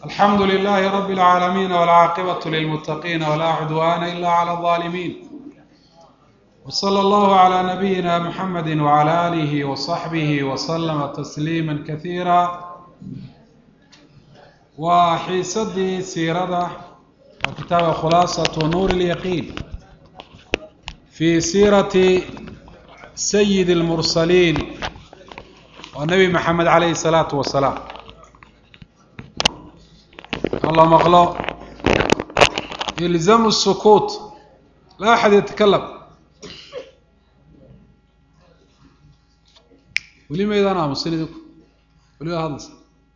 alxamdu لlh rb العaalamiin wاlcaaqibaة lilmتaqin wla cudwana ila عlى الظalimin wslى اllah عlى nabiyina mxamedi wعlى alih وصaxbih وslma تsliima kaثiira waa xiisadii siirada waa kitaabka khulaasaة nuur الyaqiin fi siirati sayid اlmursaliin waa nebi maxamed calayhi الsalaatu wasalaam alla maqlo ilzamu الsukuut laa axad yatakalam weli maydaan aamusin idinku weli waa hadlaysa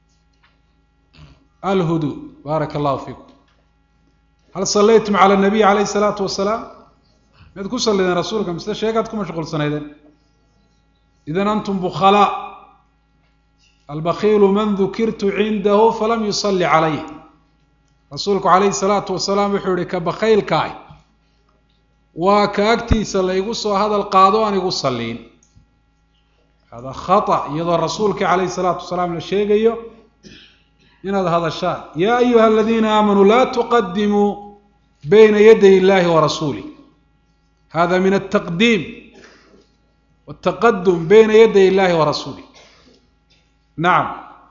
alhudu baaraka allahu fiikum hal sallaytum cala الnabiy calayhi الsalaatu wasalaam miyaad ku sallideen rasuulka mise sheegaad ku mashquulsanaydeen idan antum bukhalaa albakiilu man dukirtu cindahu falam yusalli calayh rasuulku calayhi salaatu wasalaam wuxuu yihi ka bakaylka ah waa ka agtiisa laygu soo hadal qaado aan igu salliin hada khata iyadoo rasuulkii calayhi salaatu wasalaam la sheegayo inaad hadashaan yaa ayuha aladiina aamanuu laa tuqadimuu bayna yaday illahi wa rasuulih hada min altaqdiim wاtaqadum bayna yaday illahi wa rasuulih nacam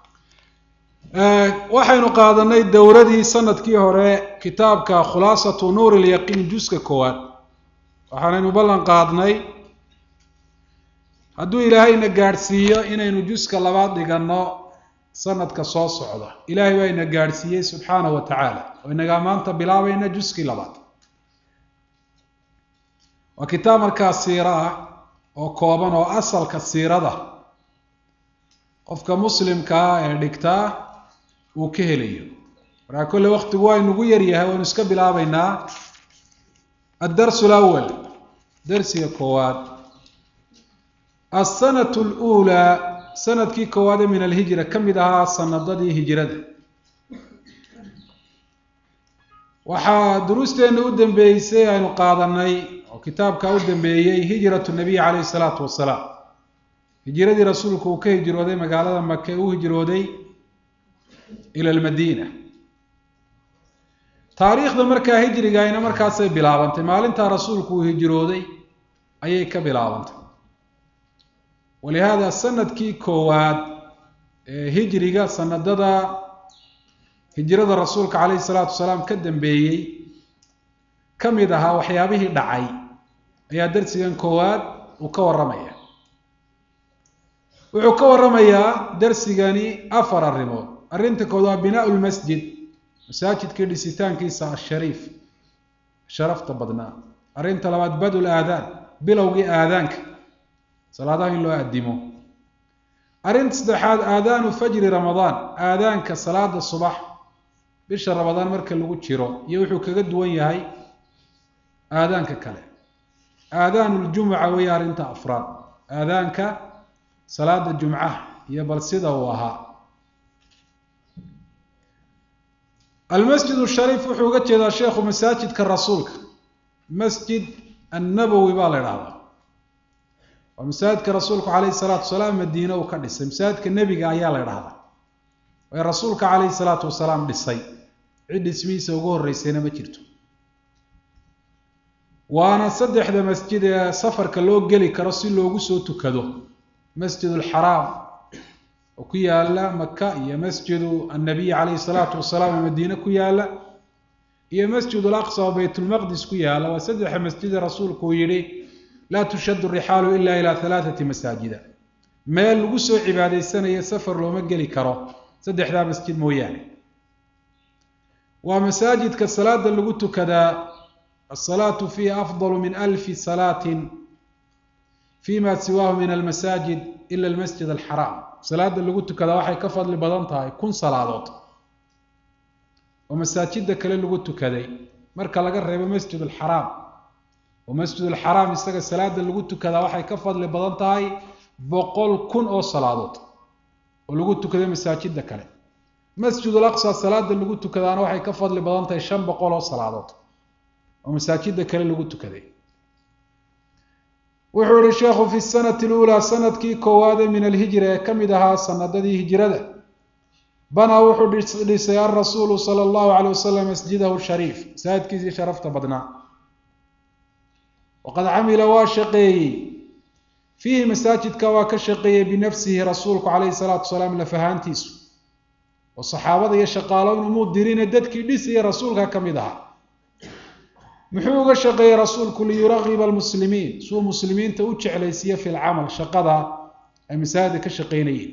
waxaynu qaadanay dowradii sanadkii hore kitaabka khulaasatu nuur ilyaqiin juska koowaad waxaanaynu ballan qaadnay hadduu ilaahayna gaadhsiiyo inaynu juska labaad dhiganno sanadka soo socda ilaahay baa ina gaadhsiiyey subxaanahu wa tacaala oo inagaa maanta bilaabayna juskii labaad waa kitaab markaa siiro ah oo kooban oo asalka siirada qofka muslimkaa ee dhigtaa uu ka helayo markaa kolle waktigu waa inugu yaryahay waynu iska bilaabeynaa addarsu lawal darsiga koowaad alsanatu aluulaa sanadkii koowaade min alhijra ka mid ahaa sanadadii hijrada waxaa duruusteenna u dambeeysay aynu qaadanay oo kitaabka u dambeeyey hijratu nabiy calayhi salaatu wasalaam hijiradii rasuulku uu ka hijrooday magaalada make u hijrooday ila almadiina taariikhda markaa hijrigayna markaasay bilaabantay maalintaa rasuulku uu hijrooday ayay ka bilaabantay walihaada sanadkii koowaad ee hijriga sanadada hijrada rasuulka calayhi salaatu wasalaam ka dambeeyey ka mid ahaa waxyaabihii dhacay ayaa darsigan koowaad uu ka warramaya wuxuu ka warramayaa darsigani afar arrimood arrinta kood waa binaau lmasjid masaajidkii dhisitaankiisa ashariif sharafta badnaa arrinta labaad badul aadaan bilowgii aadaanka salaadaha in loo addimo arrinta saddexaad aadaanu fajri ramadaan aadaanka salaada subax bisha ramadaan marka lagu jiro iyo wuxuu kaga duwan yahay aadaanka kale aadaanu ljumuca weeye arrinta afraad aadaanka salaada jumcaha iyo bal sida uu ahaa almasjid shariif wuxuu uga jeedaa sheekhu masaajidka rasuulka masjid annabowi baa la idhahdaa waa masaajidka rasuulku calayhi salaatu wasalaam madiine uu ka dhisay masaajidka nebiga ayaa la idhahdaa ee rasuulka calayhi salaatu wasalaam dhisay cid dhismihiisa ugu horreysayna ma jirto waana saddexda masjid ee safarka loo geli karo si loogu soo tukado masjid alxaraam oo ku yaala maka iyo masjidu annabiy calayhi salaatu wasalaam oo madiine ku yaala iyo masjid alaqsa oo baytulmaqdis ku yaala waa saddexa masjide rasuulku uu yihi laa tushaddu rixaalu ila ilaa halaathati masaajida meel lagu soo cibaadaysanayo safar looma geli karo saddexdaa masjid mooyaane waa masaajidka salaada lagu tukadaa asalaatu fiihi afdalu min alfi salaatin fima siwaahu min almasaajid ila almasjid alxaraam salaada lagu tukadaa waxay ka fadli badan tahay kun salaadood oo masaajida kale lagu tukaday marka laga reebo masjid alxaraam oo masjid alxaraam isaga salaada lagu tukadaa waxay ka fadli badan tahay boqol kun oo salaadood oo lagu tukaday masaajida kale masjid alaqsa salaada lagu tukadaana waxay ka fadli badan tahay shan boqol oo salaadood oo masaajida kale lagu tukaday wuxuu yihi sheekhu fi sanati luulaa sanadkii koowaade min alhijra ee ka mid ahaa sanadadii hijrada banaa wuxuu dhisay alrasuulu sala allahu calay wasalam masjidahu shariif masaajidkiisii sharafta badnaa waqad camila waa shaqeeyey fiihi masaajidka waa ka shaqeeyey binafsihi rasuulku calayhi salaatu wasalaam lafahaantiisu oo saxaabada iyo shaqaalown umuu dirine dadkii dhisaya rasuulka ka mid ahaa muxuu uga shaqeeyey rasuulku liyuragiba almuslimiin suu muslimiinta u jeclaysiiyo fi lcamal shaqada ay masaajida ka shaqeynayeen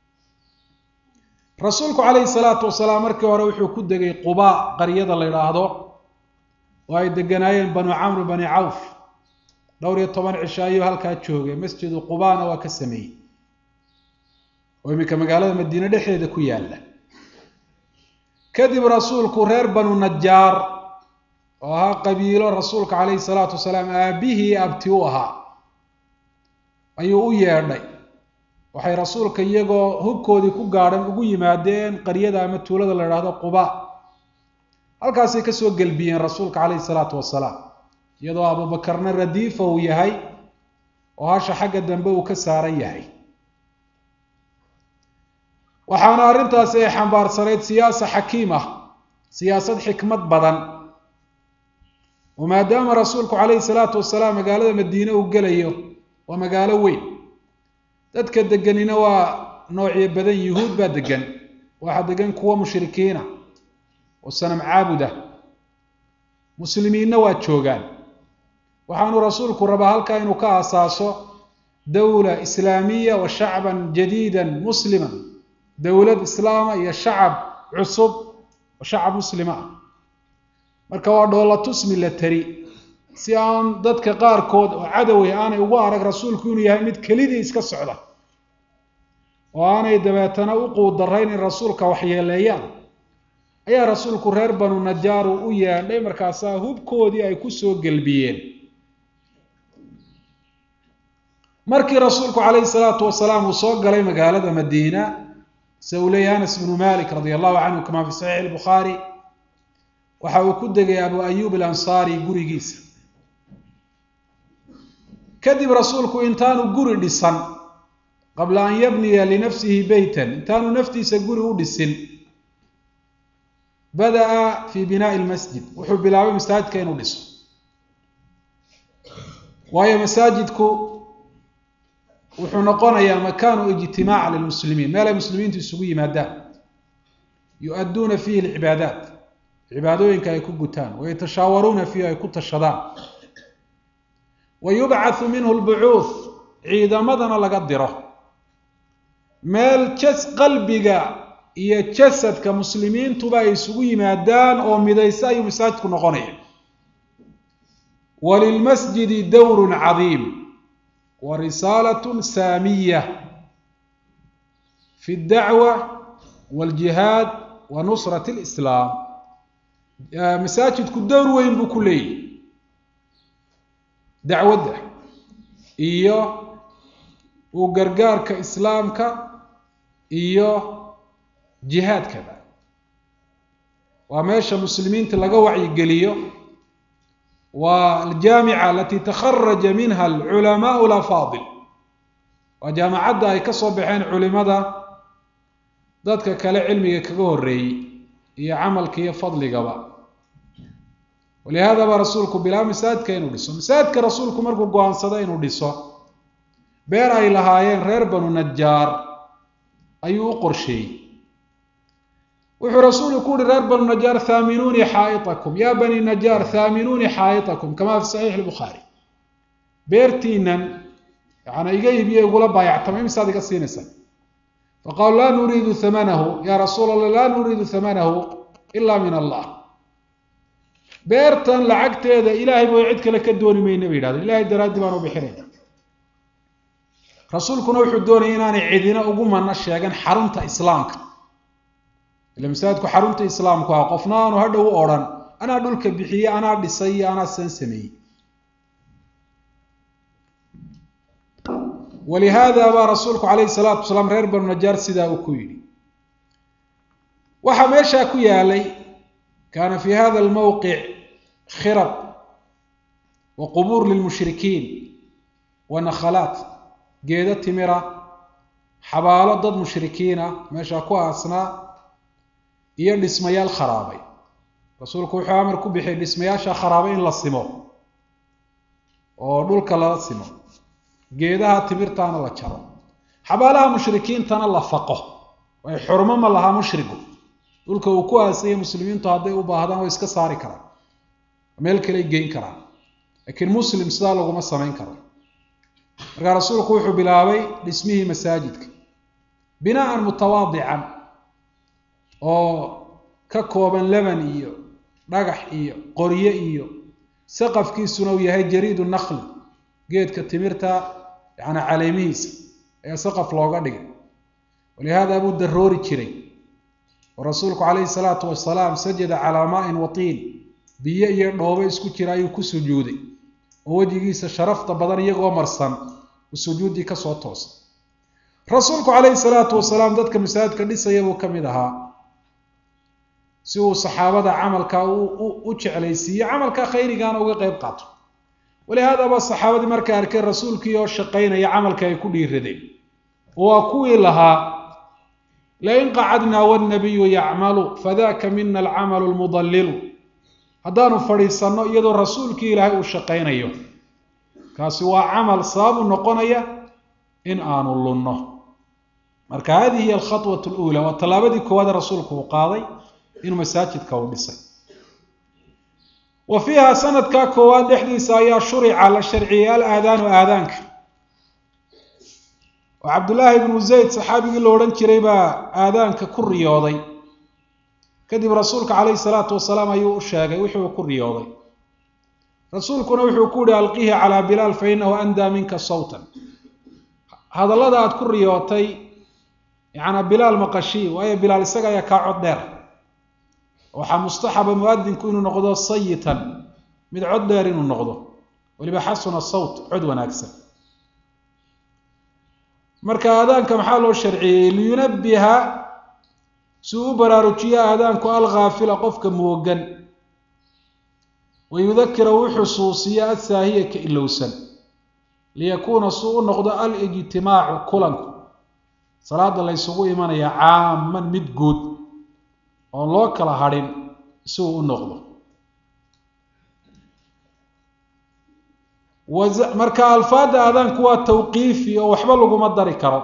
rasuulku calayhi salaatu wasalaam markii hore wuxuu ku degay quba qaryada la yidhaahdo oo ay deganaayeen banu camr bani cawf dhowr iyo toban cisho ayuu halkaa joogay masjidu qubana waa ka sameeyey oo iminka magaalada madiine dhexdeeda ku yaalla kadib rasuulku reer banu najaar oo ahaa qabiilo rasuulka calayhi salaatu wasalaam aabihii abti u ahaa ayuu u yeedhay waxay rasuulka iyagoo hubkoodii ku gaadhan ugu yimaadeen qaryada ama tuulada la idhaahdo quba halkaasay kasoo gelbiyeen rasuulka calayhi salaatu wasalaam iyadoo abubakarna radiifa uu yahay oo hasha xagga dambe uu ka saaran yahay waxaana arrintaasi ay xambaarsanayd siyaasa xakiim ah siyaasad xikmad badan oo maadaama rasuulku calayhi salaatu wasalaam magaalada madiine uu gelayo waa magaalo weyn dadka deganina waa noocyo badan yuhuud baa degan waxaa degan kuwa mushrikiina oo sanam caabudah muslimiinna waa joogaan waxaanu rasuulku rabaa halkaa inuu ka aasaaso dowla islaamiya wa shacban jadiidan musliman dowlad islaama iyo shacab cusub oo shacab muslima ah marka waa dhoolatus milatari si aan dadka qaarkood oo cadoway aanay ugu arag rasuulku inuu yahay mid kelidii iska socda oo aanay dabeetana u quudarayn in rasuulka waxyeeleeyaan ayaa rasuulku reer banu najaaru u yeedhay markaasaa hubkoodii ay kusoo gelbiyeen markii rasuulku calayhi salaatu wasalaam uu soo galay magaalada madiina sida uu leeyahy anas bnu malik radia allahu canhu kamaa fi saxiixi albukhaari waxa uu ku degay abu ayub alansaari gurigiisa kadib rasuulku intaanu guri dhisan qabla an yabniya linafsihi beytan intaanu naftiisa guri u dhisin bada'a fi binaa'i lmasjid wuxuu bilaabay masaajidka inuu dhiso waayo masaajidku wuxuu noqonayaa makaanu ijtimaaca lilmuslimiin meel ay muslimiintu isugu yimaadaan yu-adduuna fiihi alcibaadaat cibaadooyinka ay ku gutaan wayatashaawaruuna fiihi ay ku tashadaan wa yubcathu minhu lbucuuth ciidamadana laga diro meel jas qalbiga iyo jasadka muslimiintuba ay isugu yimaadaan oo midaysa ayuu masaajidku noqonaya walilmasjidi dowrun cadiim wa risaalatun saamiya fi ddacwa waljihaad wa nusrat lislaam masaajidku dowr weyn buu ku leeyahy dacwadda iyo uu gargaarka islaamka iyo jihaadkaba waa meesha muslimiinta laga wacyigeliyo waa aljaamica alati takharaja minha alculamaau alafaadil waa jaamacadda ay ka soo baxeen culimada dadka kale cilmiga kaga horreeyey iyo camalka iyo fadligaba walihada baa rasuulku bilaa masaajidka inuu dhiso masaajidka rasuulku markuu go-aansado inuu dhiso beer ay lahaayeen reer banu najaar ayuu u qorsheeyey wuxuu rasuulku ku uhi reer banu najaar haaminuunii xaaitakum yaa bani najaar haaminuunii xaaitakum kamaa fi saxiix lbukhaari beertiinan yaana iga iibiyo igula baayactama imisaad iga siinaysaa faqaaluu laa nuriidu hamanahu yaa rasuul allah laa nuriidu hamanahu ila min allah beertan lacagteeda ilaahay booy cid kale ka dooni mayna bay yidhahdeen ilahay daraaddi baan u bixinayna rasuulkuna wuxuu doonayay inaanay cidina ugu mana sheegan xarunta islaamka ila masaajidku xarunta islaamku ah qofna aanu hadhow u odhan anaa dhulka bixiyey anaa dhisay iyo anaa san sameeyey walihaada baa rasuulku calayhi salaatu wasalaam reer banu najaar sidaa uu ku yidhi waxaa meeshaa ku yaalay kaana fi hada almowqic khirab wa qubuur lilmushrikiin wa nakhalaat geedo timira xabaalo dad mushrikiin ah meeshaa ku aasnaa iyo dhismayaal kharaabay rasuulku wuxuu amar ku bixiyay dhismayaasha kharaabay in la simo oo dhulka lala simo geedaha timirtaana la jaro xabaalaha mushrikiintana la faqo way xurmo ma lahaa mushrigu dhulka uu ku aasayay muslimiintu hadday u baahdaan way iska saari karaan meel kaley geyn karaan laakiin muslim sidaa laguma samayn karo markaa rasuulku wuxuu bilaabay dhismihii masaajidka binaan mutawaadican oo ka kooban leban iyo dhagax iyo qoryo iyo saqafkiisuna uu yahay jariidu nakli geedka timirta yani caleemihiisa ayaa saqaf looga dhigay walihaada buu daroori jiray oo rasuulku calayhi salaatu wasalaam sajada calaa maain watiin biyo iyo dhoobo isku jira ayuu ku sujuuday oo wejigiisa sharafta badan iyagoo marsan uu sujuuddii kasoo toosay rasuulku calayhi salaatu wasalaam dadka masaajidka dhisaya buu ka mid ahaa si uu saxaabada camalka u jeclaysiiye camalka khayrigaana uga qeyb qaato walihaadaba saxaabadii markay arkeen rasuulkii oo shaqaynaya camalka ay ku dhiiradeen waa kuwii lahaa lain qacadnaa wاnabiyu yacmalu fadaka mina alcamalu lmudallilu haddaanu fadhiisanno iyadoo rasuulkii ilaahay uu shaqaynayo kaasi waa camal sababu noqonaya in aanu lunno marka hadihi hiy alkhaطwaة اlأulى waa tallaabadii koowaade rasuulku uu qaaday inuu masaajidka uu dhisay wa fiiha sanadkaa koowaad dhexdiisa ayaa shurica la sharciyey alaadaanu aadaanka oo cabdullaahi ibnu zayd saxaabigii la odhan jiray baa aadaanka ku riyooday kadib rasuulka calayhi salaatu wasalaam ayuu u sheegay wuxuu ku riyooday rasuulkuna wuxuu ku yihi alqihi calaa bilaal fa inahu andaa minka sawtan hadallada aad ku riyootay yacnaa bilaal maqashii waayo bilaal isaga ayaa kaa cod dheer waxaa mustaxaba muadinku inuu noqdo sayitan mid cod dheer inuu noqdo weliba xasuna sawt cod wanaagsan marka aadaanka maxaa loo sharciyey liyunabiha si uu u baraarujiyo aadaanku alkhaafila qofka moogan wayudakira uu xusuusiyo asaahiya ka ilowsan liyakuuna suu u noqdo alijtimaacu kulanku salaada la ysugu imanaya caaman mid guud oon loo kala hadhin si uu u noqdo marka alfaada aadaanku waa tawqiifi oo waxba laguma dari karo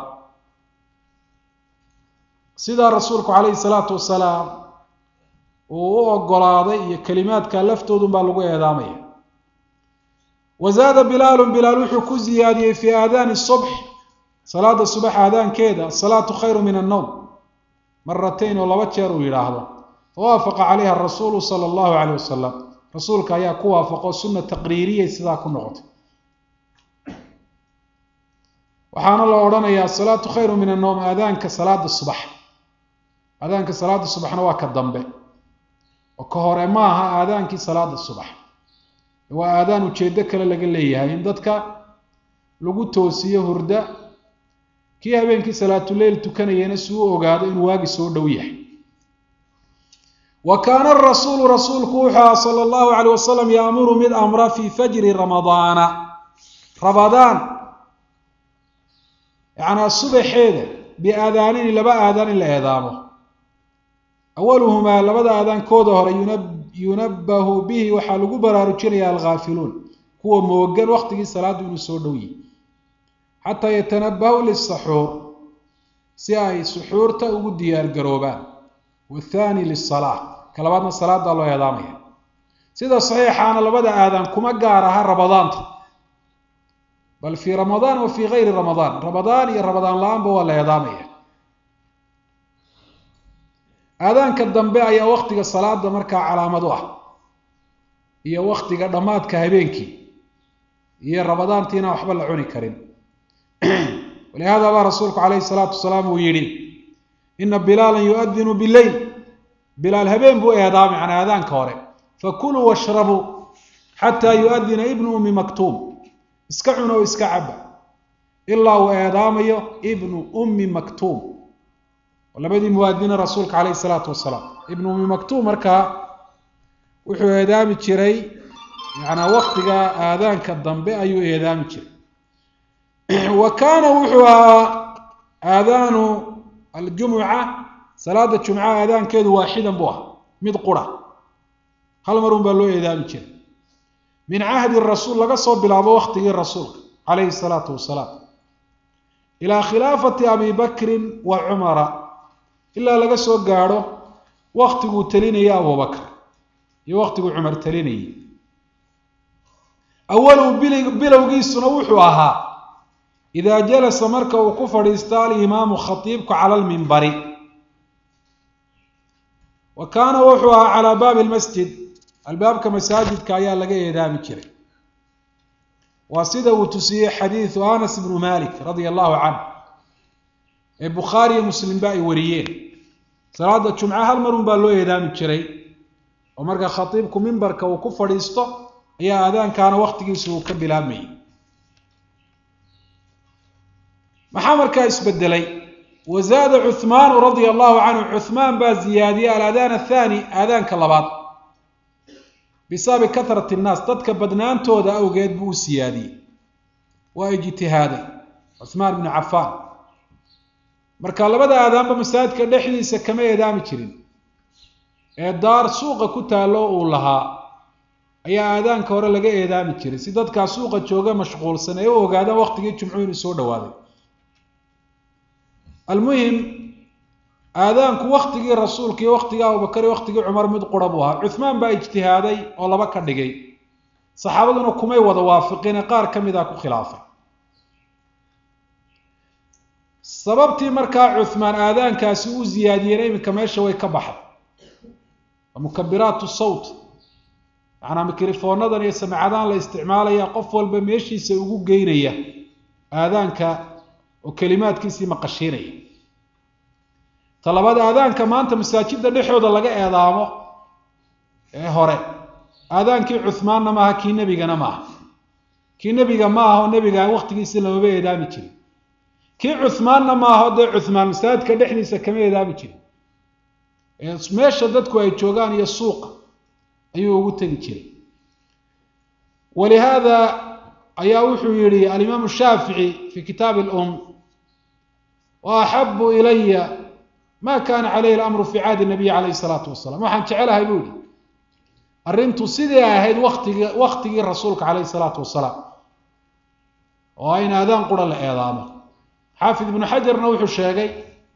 sidaa rasuulku calayhi salaatu wasalaam uu u ogolaaday iyo kelimaadka laftoodun baa lagu eedaamaya wa zaada bilaalu bilaal wuxuu ku ziyaadiyey fii aadaani subx salaada subax aadaankeeda asalaatu khayru min annowm maratayn oo laba jeer uu yidhaahdo fawaafaqa calayha rasuulu sala allahu caleyh wasalam rasuulka ayaa ku waafaqo sunna taqriiriyay sidaa ku noqotay waxaana la odhanayaa asalaatu khayru min annowm aadaanka salaada subax aadaanka salaada subaxna waa ka dambe oo ka hore ma aha aadaankii salaada subax waa aadaan ujeedo kale laga leeyahay in dadka lagu toosiyo hurda kii habeenkii salaatuleyl tukanayana si u ogaado inuu waagi soo dhow yahay wa kaana arasuulu rasuulku wuxuu aha sala allahu caleyh wasalam yaamuru mid amra fii fajri ramadaana ramadaan yacnaa subaxeeda biaadaanini laba aadaan in la eedaamo awaluhumaa labada aadaankooda hore yunabbahu bihi waxaa lagu baraarujinaya alghaafiluun kuwa moogan waqtigii salaaddu inuu soo dhow yihi xataa yatanabahu lisaxuur si ay suxuurta ugu diyaar garoobaan wathani lisalaa ka labaadna salaada loo eedaamaya sida saxiixaana labada aadaan kuma gaar aha ramadaanta bal fii ramadaan wa fii gayri ramadaan ramadaan iyo ramadaan la-aanba waa la eedaamaya aadaanka dambe ayaa waktiga salaada markaa calaamad u ah iyo waktiga dhammaadka habeenkii iyo ramadaantiina waxba la cuni karin walihada baa rasuulku calayhi salaatu wasalaam uu yidhi ina bilaalan yuadinu bileyl bilaal habeen buu eedaamay can aadaanka hore fakuluu washrabuu xataa yuadina ibnu ummi maktuum iska cuna oo iska caba ilaa uu eedaamayo ibnu ummi maktuum labadii muwaadiniin rasuulka calayhi salaatu wasalaam ibnu ummi maktuum markaa wuxuu eedaami jiray yanaa waktiga aadaanka dambe ayuu eedaami jiray wa kaana wuxuu ahaa aadaanu aljumuca salaada jumcaha aadaankeedu waaxidan buu ahaa mid qura hal mar un baa loo eedaami jiray min cahdi rasuul laga soo bilaabo waktigii rasuulka calayhi salaatu wasalaam ilaa khilaafati abi bakrin wa cumara ilaa laga soo gaadho waktiguu talinayay abubakr iyo waktiguu cumar talinayay awalu bilowgiisuna wuxuu ahaa idaa jalasa marka uu ku fadhiisto alimaamu khatiibku cala lmimbari wa kaana wuxuu ahaa calaa baabi lmasjid albaabka masaajidka ayaa laga eedaami jiray waa sida uu tusiyey xadiidu anas ibnu malik radia allahu canh ee bukhaari iyo muslimba ay wariyeen salaada jumca hal marun baa loo eedaami jiray oo marka khatiibku mimbarka uu ku fadhiisto ayaa aadaankaana waktigiisa uu ka bilaabmayay maxaa markaa isbedelay wazaada cuhmaanu radia allahu canhu cuhmaan baa ziyaadiyey aladaan athani aadaanka labaad bisababi kahrati nnaas dadka badnaantooda awgeed buu u siyaadiyey waa ijtihaaday cuhmaan bnu cafaan marka labada aadaanba masaajidka dhexdiisa kama eedaami jirin ee daar suuqa ku taallo uu lahaa ayaa aadaanka hore laga eedaami jiray si dadkaa suuqa jooga mashquulsan ay u ogaadaan waqtigii jumcu inuu soo dhawaaday almuhim aadaanku waktigii rasuulka iyo waktigii abubakar iyo waktigii cumar mid qura buu ahaa cuhmaan baa ijtihaaday oo laba ka dhigay saxaabaduna kumay wada waafiqine qaar ka mid a ku khilaafay sababtii markaa cuhmaan aadaankaasi u ziyaadiyeen iminka meesha way ka baxday mukabiraatu sawt macnaa mikrifoonadan iyo samicadaan la isticmaalaya qof walba meeshiisa ugu geynaya aadaanka oo kelimaadkiisii maqashiinaya talabada aadaanka maanta masaajida dhexooda laga eedaamo ee hore aadaankii cuhmaanna maaha kii nebigana maaha kii nebiga ma aha oo nebiga waktigiisi lamaba eedaami jirin kii cuhmaanna maaha o dee cuhmaan masaajidka dhexdiisa kama eedaami jirin meesha dadku ay joogaan iyo suuqa ayuu ugu tegi jiray walihaada ayaa wuxuu yihi alimaamu shaafici fi kitaabi lum wa axabu ilaya ma kana calayhi alamru fi caadi nabiy calayhi salaatu wasalam waxaan jecelahay buu yihi arrintu sidii ahayd waktigi waktigii rasuulka calayhi salaatu wasalaam oo in aadaan qura la eedaamo xaafid ibnu xajarna wuxuu sheegay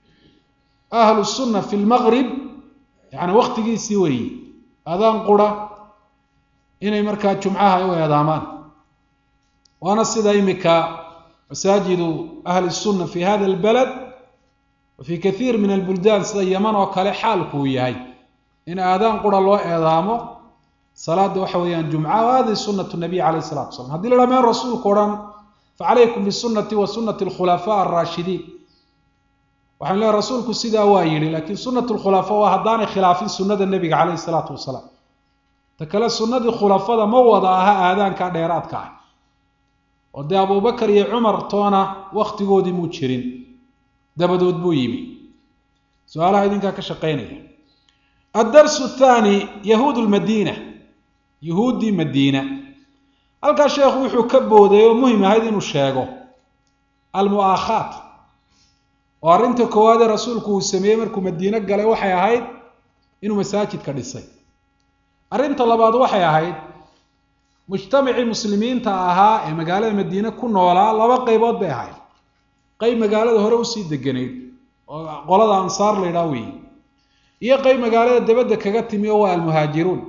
ahlu sunna fi lmaqrib yani waktigiisii weeye adaan qura inay markaa jumcaha ay u eedaamaan waana sida imika masaajidu ahli sunna fi hada albalad wa fi kathiir min albuldaan sida yaman oo kale xaalku uu yahay in aadaan qura loo eedaamo salaada waxa weeyaan jumca wa hadihi sunatu nabiy calayh salatu wasalam hadii la dhaha meen rasuulku odhan facalaykum bisunati wa sunati alkhulafaa alraashidiin waxaan leehay rasuulku sidaa waa yidhi laakiin sunat lkhulafa waa haddaanay khilaafin sunnada nebiga calayhi salaatu wasalaam ta kale sunnadii khulafada ma wada aha aadaankaa dheeraadka ah oo dee abubakar iyo cumar toona waktigoodii muu jirin dabadood buu yimi su-aalaha idinkaa ka shaqeynaya addarsu athaani yahuud lmadiina yahuuddii madiina halkaa sheekhu wuxuu ka booday oo muhim ahayd inuu sheego almu'aakhaat oo arrinta koowaadee rasuulku uu sameeyey markuu madiine galay waxay ahayd inuu masaajidka dhisay arrinta labaad waxay ahayd mujtamacii muslimiinta ahaa ee magaalada madiine ku noolaa laba qaybood bay ahayd qayb magaalada hore usii deganayd oo qolada ansaar la ydhaha weeye iyo qayb magaalada dabadda kaga timi oo waa almuhaajiruun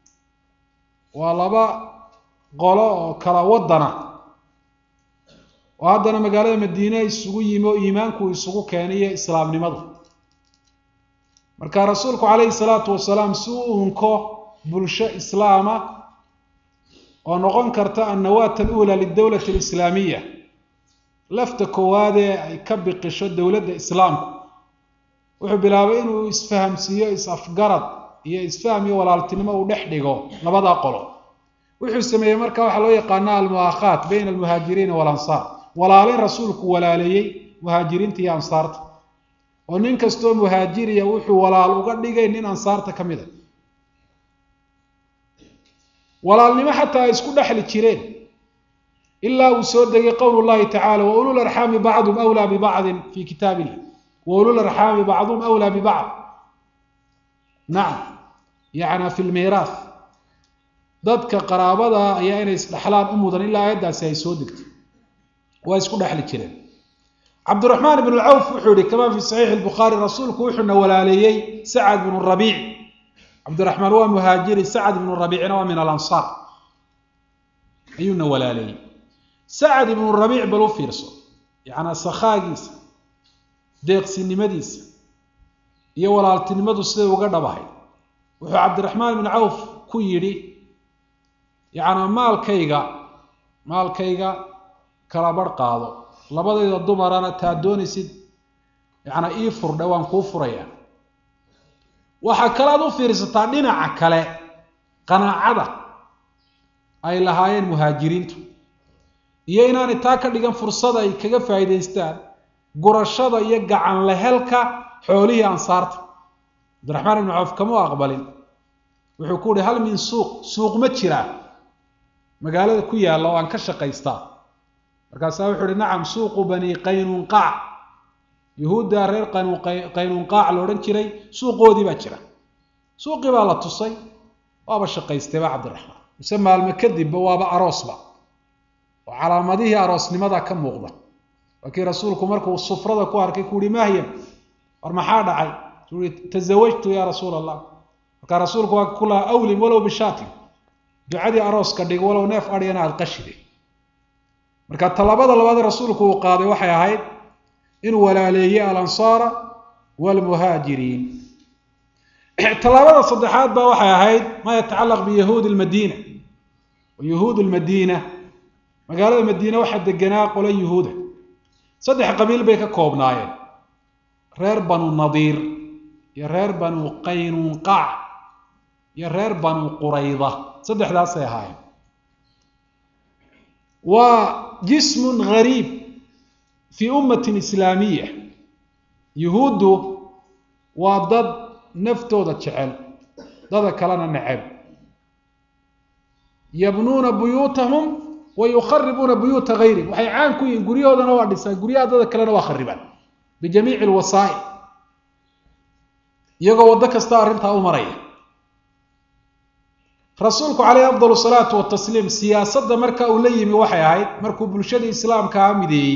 waa laba qolo oo kala wadana oo haddana magaalada madiine isugu yimi oo iimaanku isugu keenay iyo islaamnimadu marka rasuulku calayhi salaatu wasalaam si u unko bulsho islaama oo noqon karta annawaat alula lidowlati alislaamiya lafta koowaadee ay ka biqisho dowladda islaamku wuxuu bilaabay inuu isfahamsiiyo is-afgarad iyo isfaham iyo walaaltinimo uu dhex dhigo labadaa qolo wuxuu sameeyey marka waxaa loo yaqaana almu'aakhaat bayna almuhaajiriina waalansaar walaalin rasuulku walaaleeyey muhaajiriinta iyo ansaarta oo nin kastoo muhaajiriya wuxuu walaal uga dhigay nin ansaarta ka mid a walaalnimo xataa ay isku dhexli jireen ilaa uu soo degay qowl llahi tacala wa ulul arxaami bacdum awlaa bibacdin fii kitaab illah wa ulul arxaami bacduhum awlaa bibacd nacam yacna fi lmiiraah dadka qaraabada ayaa inay isdhexlaan u mudan ilaa aayaddaasi ay soo degtay waa isku dhexli jireen cabdiraxmaan ibn lcawf wuxuu yihi kama fi saxiixi lbukhaari rasuulku wuxuuna walaaleeyey sacad bnu rabiic cabdiraxmaan waa muhaajiri sacad ibnu rabiicna waa min alansaar ayuuna walaaleeyey sacad ibnu rabiic bal u fiirso yacnaa sakhaagiisa deeqsinimadiisa iyo walaaltinimadu siday uga dhabahay wuxuu cabdiraxmaan ibnu cawf ku yidhi yacnaa maalkayga maalkayga kala barh qaado labadayda dumarana taa doonaysid yacnaa ii furdhe waan kuu furayaa waxaa kale aad u fiirsataa dhinaca kale qanaacada ay lahaayeen muhaajiriintu iyo inaanay taa ka dhigan fursad ay kaga faa'iidaystaan gurashada iyo gacan lehelka xoolihii ansaarta cabdiraxmaan ibnu cawf kama u aqbalin wuxuu ku uhi hal min suuq suuq ma jiraa magaalada ku yaalla oo aan ka shaqaystaa markaasaa wuxuu uhi nacam suuqu bani qaynunqaac yuhuudda reer qaynunqaac la odhan jiray suuqoodii baa jira suuqii baa la tusay waaba shaqaystayba cabdiraxmaan mise maalmo kadibba waaba aroosba oo calaamadihii aroosnimada ka muuqda waa kii rasuulku markuu sufrada ku arkay ku uhi mahyam war maxaa dhacay ui tazawajtu ya rasuul allah markaa rasuulku waa ku lahaa awlim walow bishaatin ducadii arooska dhig walow neef adhiyana aada qashide marka talabada labaad rasuulku uu qaaday waxay ahayd inuu walaaleeyey alansaara waalmuhaajiriin tallaabada saddexaad ba waxay ahayd maa yatacallaq biyahuudi lmadiina yahuud lmadiina magaalada madiine waxaa deganaa qolo yuhuuda saddex qabiil bay ka koobnaayeen reer banu nadiir iyo reer banu qaynunqaac iyo reer banu qurayda saddexdaasay ahaayeen waa jismun gariib fii ummatin islaamiya yuhuuddu waa dad naftooda jecel dada kalena neceb yabnuuna buyuutahum wa yukharibuuna buyuuta gayrihim waxay caan ku yihiin guryahoodana waa dhisaan guryaha dada kalena waa kharibaan bijamiici lwasaa'il iyagoo waddo kasta arrintaa u maraya rasuulku caleyhi afdal salaatu watasliim siyaasadda marka uu la yimi waxay ahayd markuu bulshadii islaamkaa mideeyey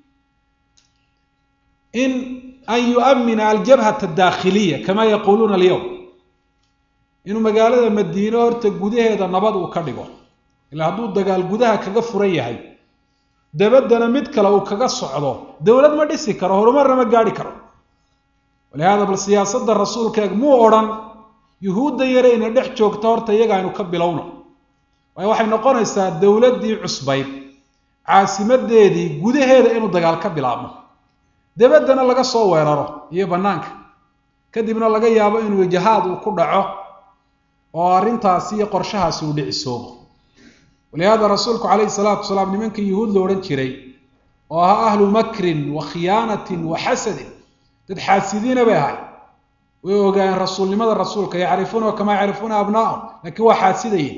in an yu'mina aljabhata adaakhiliya kama yaquuluuna alyowm inuu magaalada madiine horta gudaheeda nabad uu ka dhigo ilaa hadduu dagaal gudaha kaga furan yahay dabaddana mid kale uu kaga socdo dowlad ma dhisi karo horumarna ma gaadhi karo walihaada bal siyaasadda rasuulkeeg muu odhan yuhuudda yarayna dhex joogta horta iyaga aynu ka bilowno waayo waxay noqonaysaa dowladdii cusbayd caasimadeedii gudaheeda inuu dagaal ka bilaabmo dabaddana laga soo weeraro iyo bannaanka kadibna laga yaabo inuu jahaad uu ku dhaco oo arrintaasi iyo qorshahaasi uu dhicisoobo walihaada rasuulku calayhi salaatu wasalaam nimankii yuhuud la odhan jiray oo ahaa ahlu makrin wa khiyaanatin wa xasadin dad xaasidiina bay ahay way ogaayeen rasuulnimada rasuulka yacrifuunahu kamaa yacrifuuna abnaahum laakiin waa xaasidayeen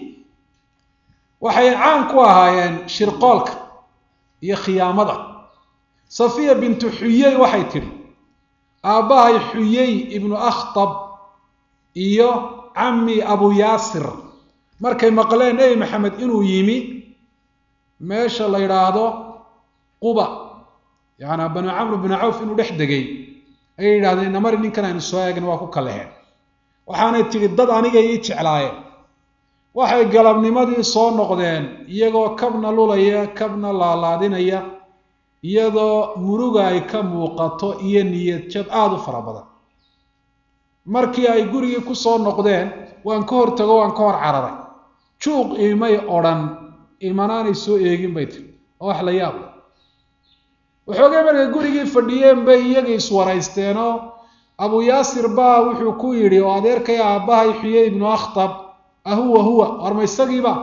waxay caan ku ahaayeen shirqoolka iyo khiyaamada safiya bintu xuyey waxay tidhi aabbahay xuyey ibnu akhtab iyo cammi abu yaasir markay maqleen nebi maxamed inuu yimi meesha la yidhaahdo quba yaani banu camr binu cawf inuu dhex degay ayay yidhahdeen inamari ninkan aynu soo eegna waa ku kaleheen waxaanay tidhi dad anigay ii jeclaayeen waxay galabnimadii soo noqdeen iyagoo kabna lulaya kabna laalaadinaya iyadoo muruga ay ka muuqato iyo niyad jab aada u fara badan markii ay gurigii ku soo noqdeen waan ka hortago waan ka hor cararay juuq imay odhan imanaanay soo eegin bay tiri oo wax la yaab leh waxoogay markay gurigii fadhiyeen bay iyagii iswaraysteenoo abu yaasir baa wuxuu ku yidhi oo adeerkay aabbahay xuyey ibnu akhtab ahuwa huwa war ma isagiiba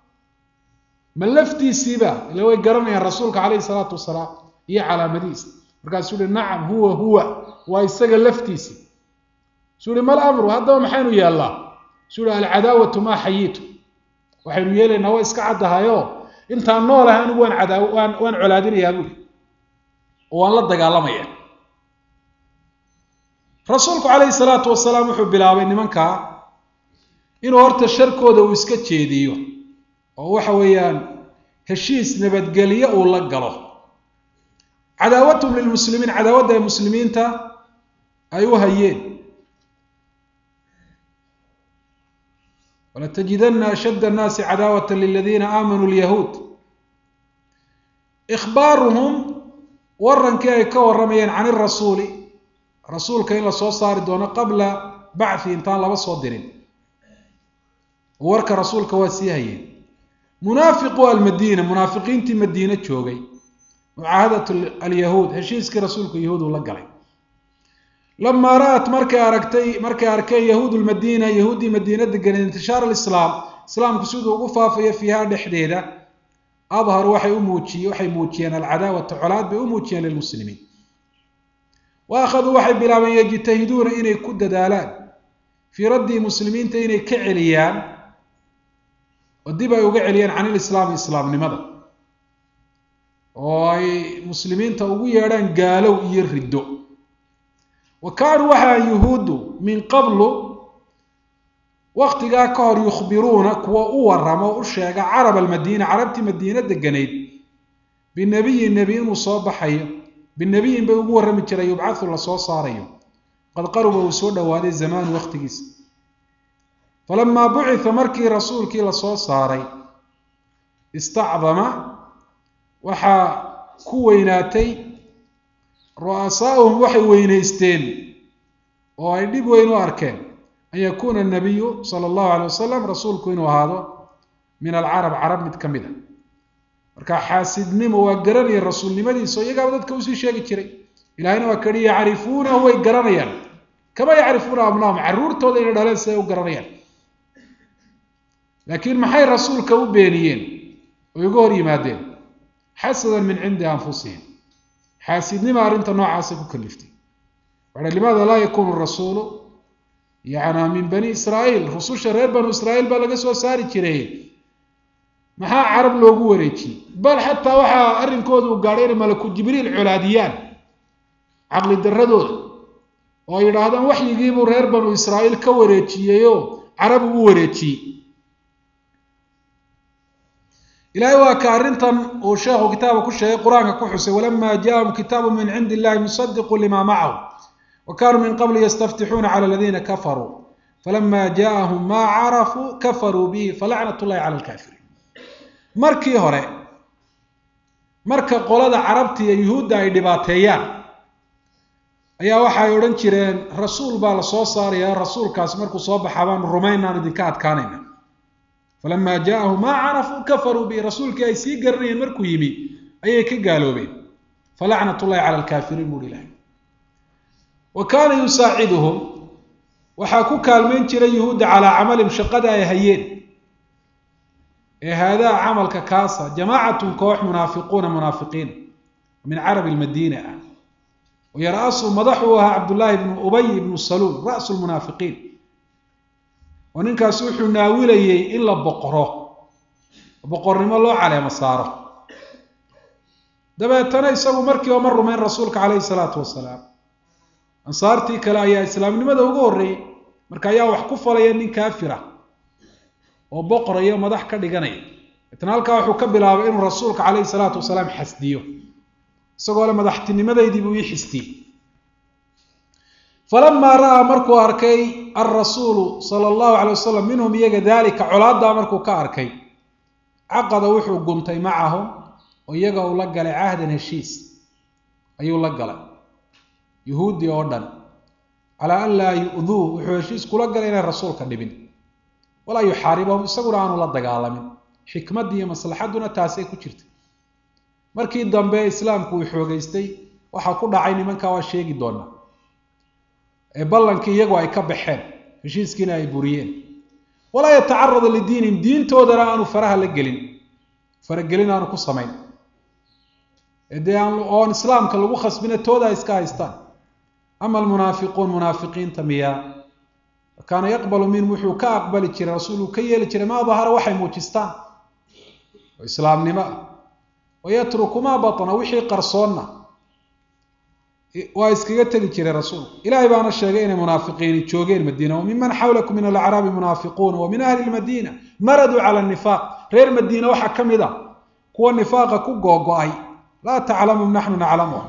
ma laftiisiiba ila way garanayaan rasuulka calayhi salaatu wasalaam iyo calaamadihiisa markaasuu yihi nacam huwa huwa waa isaga laftiisii suu yihi mal amru haddaba maxaynu yeellaa suu yihi alcadaawatu maa xayiitu waxaynu yeelaynaa waa iska caddahayoo intaan noolahay anigu waan cadaa waan waan colaadinayaa buuri oo waan la dagaalamaya rasuulku calayhi salaatu wasalaam wuxuu bilaabay nimankaa inuu horta sharkooda uu iska jeediyo oo waxa weeyaan heshiis nabadgelyo uu la galo cadaawatum lilmuslimiin cadaawadda ay muslimiinta ay u hayeen walatajidana ashadda annaasi cadaawata liladiina aamanuu lyahuud ikhbaaruhum warankii ay ka warramayeen can irasuuli rasuulka in la soo saari doono qabla bacthi intaan laba soo dirin warka rasuulka waa sii hayeen munaafiqu almadiina munaafiqiintii madiine joogay mucaahadat alyahuud heshiiskii rasuulku yahuud uu la galay lamaa ra'at markay aragtay markay arkeen yahuud lmadiina yahuuddii madiina deganeen intishaar alislaam islaamku siduu ugu faafayo fiiha dhexdeeda adharu waxay u muujiye waxay muujiyeen alcadaawata colaad bay u muujiyeen lilmuslimiin wa akhaduu waxay bilaabeen yajtahiduuna inay ku dadaalaan fii raddii muslimiinta inay ka celiyaan oo dib ay uga celiyaan can ilislaami islaamnimada oo ay muslimiinta ugu yeedhaan gaalow iyo riddo wa kaanuu waxaa yuhuuddu min qablu waktigaa ka hor yukhbiruuna kuwa u warrama oo u sheega carab almadiina carabtii madiina deganayd binabiyin nebi inuu soo baxayo binabiyin bay ugu warrami jiray yubcathu lasoo saarayo qad qaruba uu soo dhowaaday zamaanu wakhtigiisa falamaa bucitha markii rasuulkii lasoo saaray istacdama waxaa ku weynaatay ru'asaa'uhum waxay weynaysteen oo ay dhib weyn u arkeen an yakuuna anabiyu sala allahu alay wasalam rasuulku inuu ahaado min alcarab carab mid ka mid a marka xaasidnimo waa garanaya rasuulnimadiisa oo iyagaaba dadka usii sheegi jiray ilahayna waa kadhi yacrifuunahu way garanayaan kama yacrifuuna abnaahum carruurtooda inay dhaleen siday u garanayaan laakiin maxay rasuulka u beeniyeen oo iga hor yimaadeen xasadan min cindi anfusihim xaasidnima arrinta noocaasa ku kaliftay waxa limaada laa yakunu rasuulu yana min bani israa'iil rususha reer banu israa'iil baa laga soo saari jiray maxaa carab loogu wareejiyey bal xataa waxaa arrinkooda uu gaadhay inay malaku jibriil colaadiyaan caqli darradooda oo ay yidhaahdaan waxyigiibuu reer banu israa'iil ka wareejiyeyoo carab ugu wareejiyey ilahay waa ka arrintan uu sheekhu kitaaba ku sheegay qur-aanka ku xusay walama jaahum kitaabu min cindi illahi musadiqu lima macahu wa kanuu min qabli yastaftixuuna cala aladiina kafaruu falama jaahum maa carafuu kafaruu bihi falacnat llahi cala alkaafiriin markii hore marka qolada carabta iyo yuhuudda ay dhibaateeyaan ayaa waxay odhan jireen rasuul baa la soo saaraya rasuulkaas markuu soo baxaa baanu rumaynaan idinka adkaanayna falama jaahum maa carafuu kafaruu bihi rasuulkii ay sii garanayeen markuu yimi ayay ka gaaloobeen falacnat llahi cala alkaafiriin buuhi ilahay wa kaana yusaaciduhum waxaa ku kaalmayn jiray yuhuudda calaa camalihim shaqada ay hayeen ee haadaa camalka kaasa jamaacatun koox munaafiquuna munaafiqiin min carabi lmadiina ah wayara-asu madaxuu ahaa cabdullaahi bnu ubay ibnu saluul ra'su lmunaafiqiin oo ninkaasi wuxuu naawilayey in la boqoro boqornimo loo caleemo saaro dabeetana isagu markiiba ma rumayn rasuulka caleyhi salaatu wasalaam ansaartii kale ayaa islaamnimada ugu horreeyey marka ayaa wax ku falaya nin kaafira oo boqorayo madax ka dhiganaya deetna halkaa wuxuu ka bilaabay inuu rasuulka caleyhi salaatu wasalaam xasdiyo isagoo le madaxtinimadaydii buu ii xistiyey falamaa ra'aa markuu arkay alrasuulu sala allahu calay wasalam minhum iyaga daalika colaaddaa markuu ka arkay caqada wuxuu guntay macahum oo iyaga uu la galay cahdan heshiis ayuu la galay yuhuudi oo dhan calaa an laa yu'duu wuxuu heshiis kula galay inay rasuulka dhibin walaa yuxaaribahum isaguna aanu la dagaalamin xikmaddii iyo maslaxadduna taasay ku jirta markii dambe islaamku uu xoogeystay waxaa ku dhacay nimankaa waa sheegi doonaa ee ballankii iyagu ay ka baxeen heshiiskiina ay buriyeen walaa yatacarada lidiinihim diintoodana aanu faraha la gelin faragelin aanu ku samayn dee aan oon islaamka lagu khasbina tooda ay iska haystaan ama almunaafiquun munaafiqiinta miyaa kaana yaqbalu minhum wuxuu ka aqbali jiray rasuuluu ka yeeli jiray maa dahara waxay muujistaan oo islaamnimo ah wayatruku maa batna wixii qarsoonna waa iskaga tegi jiray rasuulku ilaahay baana sheegay inay munaafiqiini joogeen madiina wa miman xawlakum min alacraabi munaafiquuna wa min ahli lmadiina maraduu cala nifaaq reer madiina waxaa ka mid a kuwa nifaaqa ku googo-ay laa taclamum naxnu naclamuh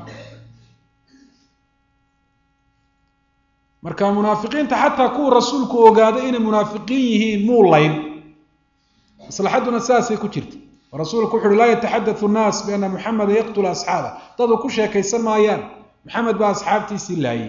marka munaafiqiinta xataa kuwa rasuulku ogaaday inay munaafiqiin yihiin muu layn maslaxadduna sidaasay ku jirta rasuulku wuxu uhi laa yataxaddathu nnaas bianna muxameda yaqtula asxaaba dadu ku sheekaysan maayaan maxamed baa asxaabtiisii laayay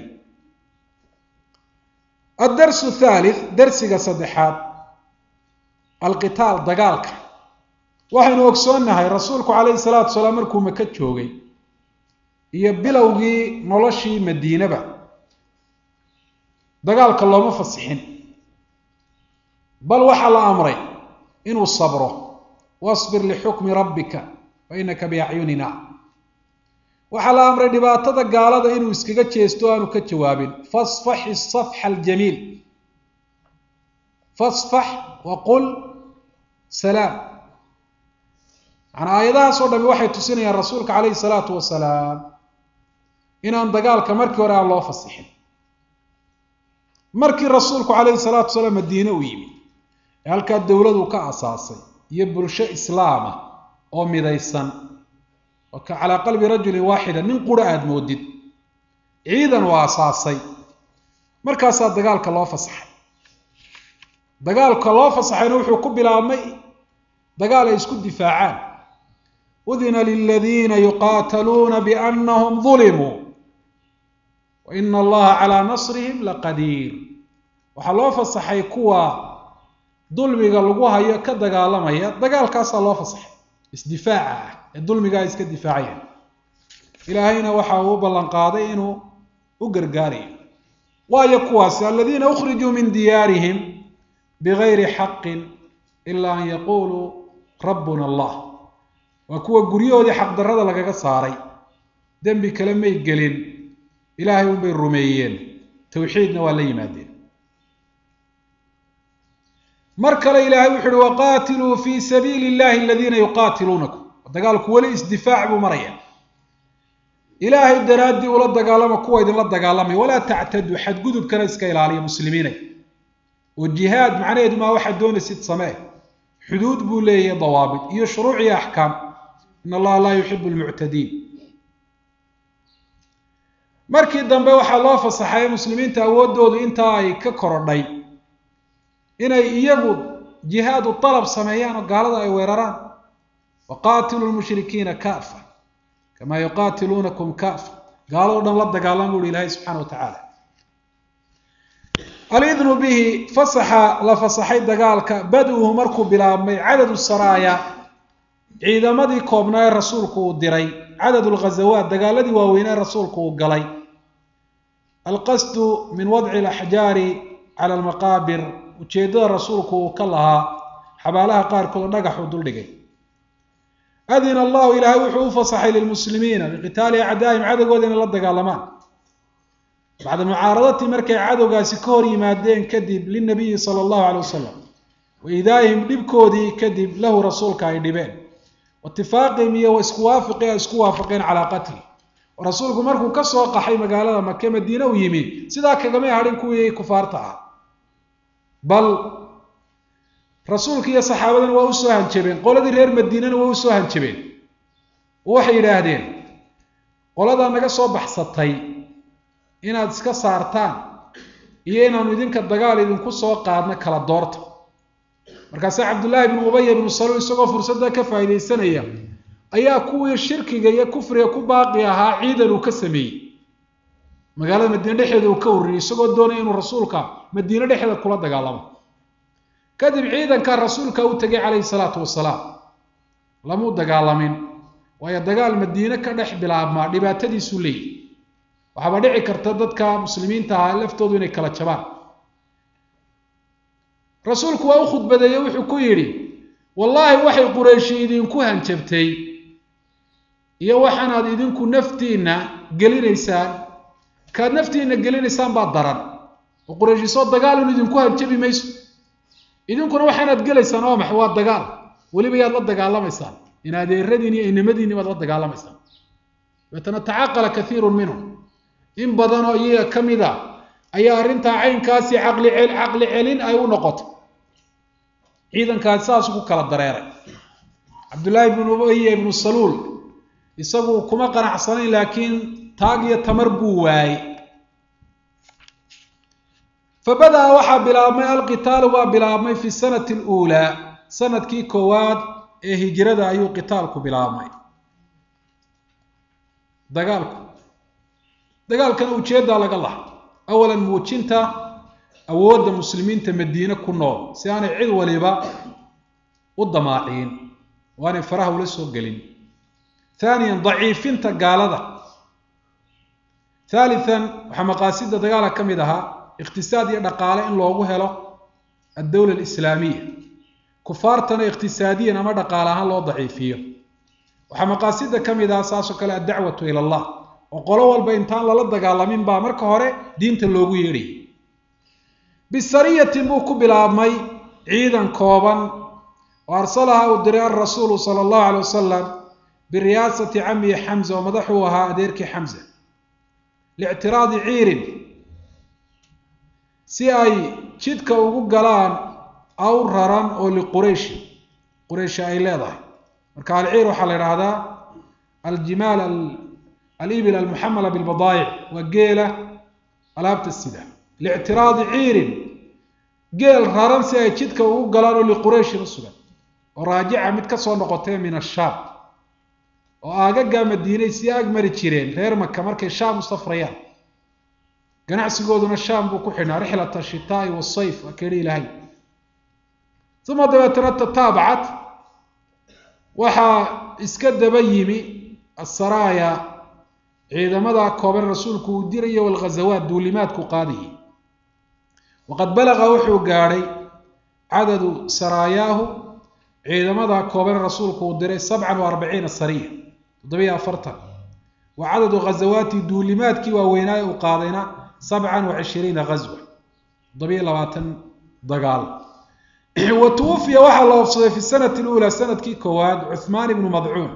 addarsu thalith darsiga saddexaad alqitaal dagaalka waxaynu ogsoonnahay rasuulku calayhi salaatu wasalaam markuu maka joogay iyo bilowgii noloshii madiinaba dagaalka looma fasixin bal waxaa la amray inuu sabro wasbir lixukmi rabbika fa inaka biacyunina waxaa la amray dhibaatada gaalada inuu iskaga jeesto o aanu ka jawaabin fasfax isafxa aljamiil fasfax waqul salaam macanaa aayadahaas oo dhami waxay tusinayaan rasuulka calayhi salaatu wasalaam inaan dagaalka markii hore aan loo fasixin markii rasuulku calayhi salaatu wasalaam madiine u yimi ee halkaa dowladu ka asaasay iyo bulsho islaama oo midaysan oo ka calaa qalbi rajulin waaxida nin qura aada moodid ciidan oo asaasay markaasaa dagaalka loo fasaxay dagaalka loo fasaxayna wuxuu ku bilaabmay dagaal ay isku difaacaan udina liladiina yuqaataluuna biannahum dulimuu wa ina allaha calaa nasrihim laqadiir waxaa loo fasaxay kuwa dulmiga lagu hayo ka dagaalamaya dagaalkaasaa loo fasaxay isdifaaca ah ee dulmigaa iska difaacaya ilaahayna waxa uu u ballan qaaday inuu u gargaarayo waayo kuwaasi aladiina ukhrijuu min diyaarihim bigayri xaqin ila an yaquuluu rabbuna allah waa kuwa guryahoodii xaqdarrada lagaga saaray dembi kale may gelin ilaahay unbay rumeeyeen tawxiidna waa la yimaadeen mar kale ilaahay wuxu uhi waqaatiluu fii sabiili illahi aladiina yuqaatiluunakum dagaalku weli isdifaac buu maraya ilaahay daraaddii ula dagaalama kuwa idinla dagaalamaya walaa tactaduu xadgudubkana iska ilaaliya muslimiinay oo jihaad macnaheedu maa waxaad doonaysid samee xuduud buu leeyahay dawaabit iyo shuruuc iyo axkaam in allaha laa yuxibu lmuctadiin markii dambe waxaa loo fasaxay muslimiinta awooddoodu intaa ay ka korodhay inay iyagu jihaadu dalab sameeyaan oo gaalada ay weeraraan waqaatiluu lmushrikiina kaafa kamaa yuqaatiluunakum kaafa gaalado dhan la dagaalama buuhi ilaahay subxana wa tacaala alidnu bihi fasaxa la fasaxay dagaalka bad-uhu markuu bilaabmay cadadu saraaya ciidamadii koobnaa ee rasuulku uu diray cadad lghazawaat dagaaladii waaweynee rasuulku uu galay alqasdu min wadci alaxjaari cala almaqaabir ujeeddada rasuulku uu ka lahaa xabaalaha qaarkood dhagaxuu duldhigay adina allahu ilaahay wuxuu u fasaxay lilmuslimiina biqitaali acdaa'ihim cadowgooda inay la dagaalamaan bacda mucaaradatii markay cadowgaasi ka hor yimaadeen kadib linabiyi sala allahu calay wasalam wa idaa'ihim dhibkoodii kadib lahu rasuulka ay dhibeen waitifaaqihim iyo wa isku waafiqi ay isku waafaqeen calaa qatli oo rasuulku markuu ka soo qaxay magaalada make madiine u yimi sidaa kagamay hadhin kuwii kufaarta ah bal rasuulka iyo saxaabadana waa usoo hanjabeen qoladii reer madiinana waa usoo hanjabeen oo waxay yidhaahdeen qoladaa naga soo baxsatay inaad iska saartaan iyo inaanu idinka dagaal idinku soo qaadno kala doorta markaase cabdullaahi bnu ubaya bnu saluul isagoo fursadda ka faa'iidaysanaya ayaa kuwii shirkiga iyo kufriga ku baaqi ahaa ciidan uu ka sameeyey magaalada madiine dhexeeda uu ka ururiyey isagoo doonaya inuu rasuulka madiine dhexeeda kula dagaalamo kadib ciidankaa rasuulka u tegay calayhi salaatu wasalaam lamuu dagaalamin waayo dagaal madiine ka dhex bilaabmaa dhibaatadiisuu leeyahy waxaaba dhici karta dadka muslimiinta ahaa laftoodu inay kala jabaan rasuulku waa u khudbadeeye wuxuu ku yidhi wallaahi waxay qurayshi idinku hanjabtay iyo waxaanaad idinku naftiinna gelinaysaan kaad naftiinna gelinaysaan baa daran oo qurayshi soo dagaalun idinku hanjabi mayso idinkuna waxaanaad gelaysaan oo max waa dagaal weliba yaad la dagaalamaysaan in adeeradiin iyo inamadiinni baad la dagaalamaysaan dabeetana tacaqala kaiirun minhum in badan oo iyaga ka mid a ayaa arrintaa caynkaasi caqli caqli celin ay u noqotay ciidankaasi saasuu ku kala dareeray cabdullaahi ibnu ubaya ibnu saluul isagu kuma qanacsanayn laakiin taag iyo tamar buu waayey fabada-a waxaa bilaabmay alqitaalu baa bilaabmay fi sanati aluulaa sanadkii koowaad ee hijrada ayuu qitaalku bilaabmay dagaalku dagaalkana ujeeddaa laga laha awalan muujinta awoodda muslimiinta madiine ku nool si aanay cid waliba u damaacin oo aanay faraha ula soo gelin haaniyan daciifinta gaalada haalian waxaa maqaasida dagaalka ka mid ahaa iqtisaad iyo dhaqaale in loogu helo addowla alislaamiya kufaartana iqtisaadiyan ama dhaqaale ahaan loo daciifiyo waxaa maqaasida ka mid ah saasoo kale addacwatu ila allah oo qolo walba intaan lala dagaalamin baa marka hore diinta loogu yeedhayay bisariyatin buu ku bilaabmay ciidan kooban oo arsalaha uu diray alrasuulu sala allahu alay wasalam biriyaasati camihi xamza oo madaxuu ahaa adeerkii xamza lictiraadi ciirin si ay jidka ugu galaan aw raran oo liqurayshi qurayshi ay leedahay marka alciir waxaa la idhaahdaa aljimaal alibil almuxamala bilbadaayic waa geela alaabta sida lictiraadi ciirin geel raran si ay jidka ugu galaan oo liqurayshin u sugan oo raajica mid kasoo noqotay min ashaam oo aagagaa madiinay sii ag mari jireen reer maka markay shaam u safrayaan ganacsigooduna shaam buu ku xidhnaa rixlat ashitaai wasayf waa kehi ilaahay uma dabeetana tataabacat waxaa iska daba yimi asaraaya ciidamada kooban rasuulku uu dirayo walghazawaat duulimaadku qaadayay waqad balaqa wuxuu gaadhay cadadu saraayaahu ciidamada kooban rasuulku uu diray sabcan wa arbaciina sariya toddobiyo afartan wa cadadu ghazawaati duulimaadkii waaweynaaye uu qaadayna sabcan wa cishiriina ghazwa toddobiyo labaatan dagaal wa tuwufiya waxaa la oofsaday fi sanati luulaa sanadkii koowaad cuhmaan ibnu madcuun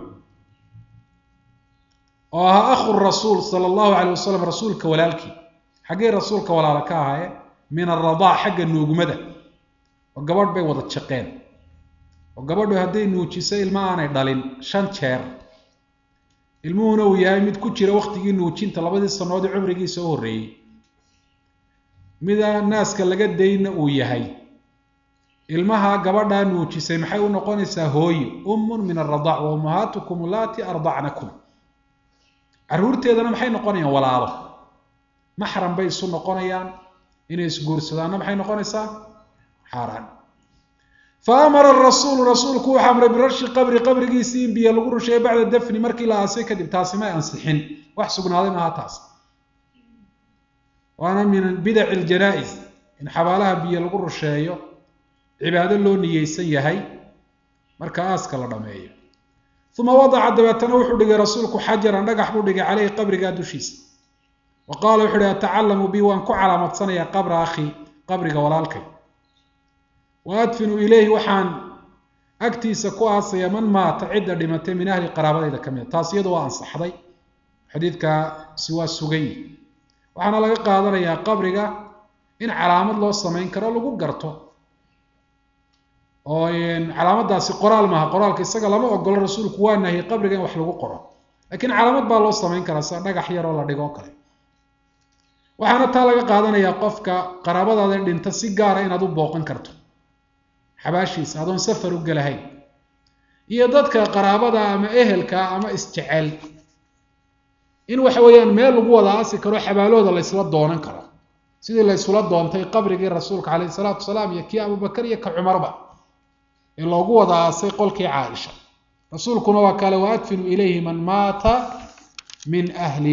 oo ahaa akhu rasuul sala allahu calay wasalam rasuulka walaalkii xaggay rasuulka walaala ka ahaayeen min aradaac xagga nuugmada oo gabadh bay wada jaqeen oo gabadhu hadday nuujiso ilma aanay dhalin shan jeer ilmuhuna uu yahay mid ku jira waktigii nuujinta labadii sanoodii cumrigiisa u horreeyey mida naaska laga dayna uu yahay ilmaha gabadhaa nuujisay maxay u noqonaysaa hooyo ummun min aradaac wa ummahaatukum allaati ardacnakum carruurteedana maxay noqonayaan walaalo maxram bay isu noqonayaan inay isguursadaanna maxay noqonaysaa xaaraan fa amara rasuulu rasuulku wuxuu amray birashi qabri qabrigiisii in biyo lagu rusheeyo bacda dafni markii la aasay kadib taasi may ansixin wax sugnaaday maaha taas waana min bidaci ljanaa-is in xabaalaha biyo lagu rusheeyo cibaado loo niyeysan yahay marka aaska la dhameeyo uma wadaca dabeetana wuxuu dhigay rasuulku xajaran dhagax buu dhigay caleyhi qabrigaa dushiisa wa qaala wuxu uhi atacalamu bi waan ku calaamadsanaya qabra akhi qabriga walaalkay wa adfinu ileyhi waxaan agtiisa ku aasaya man maata cidda dhimatay min ahli qaraabadayda ka mid a taas iyadu waa ansaxday xadiidkaasi waa sugay waxaana laga qaadanayaa qabriga in calaamad loo samayn karo lagu garto oo calaamadaasi qoraal maaha qoraalka isaga lama ogolo rasuulku waa nahiyey qabriga in wax lagu qoro laakiin calaamad baa loo samayn karaa sida dhagax yar oo la dhigo o kale waxaana taa laga qaadanayaa qofka qaraabadaada dhinta si gaara inaad u booqan karto xabaashiisa adoon safar u gelahayn iyo dadka qaraabada ama ehelka ama isjecel in waxa weeyaan meel lagu wada aasi karo xabaalooda la ysla doonan karo sidii la ysula doontay qabrigii rasuulka caleyhi salaatu wasalaam iyo kii abubakar iyo ka cumarba ee loogu wada aasay qolkii caaisha rasuulkuna waa kale wa adfinu ilayhi man maata min ahli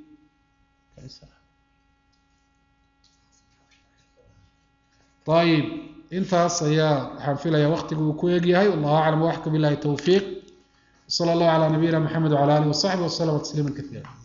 ayib intaas ayaa waxaan filaya waktigu uu ku egyahay wallahu aclam waxka bilahi towfiiq sala allahu calaa nabiyina maxamed wcala alihi wasaxbi waslama tasliima kaiira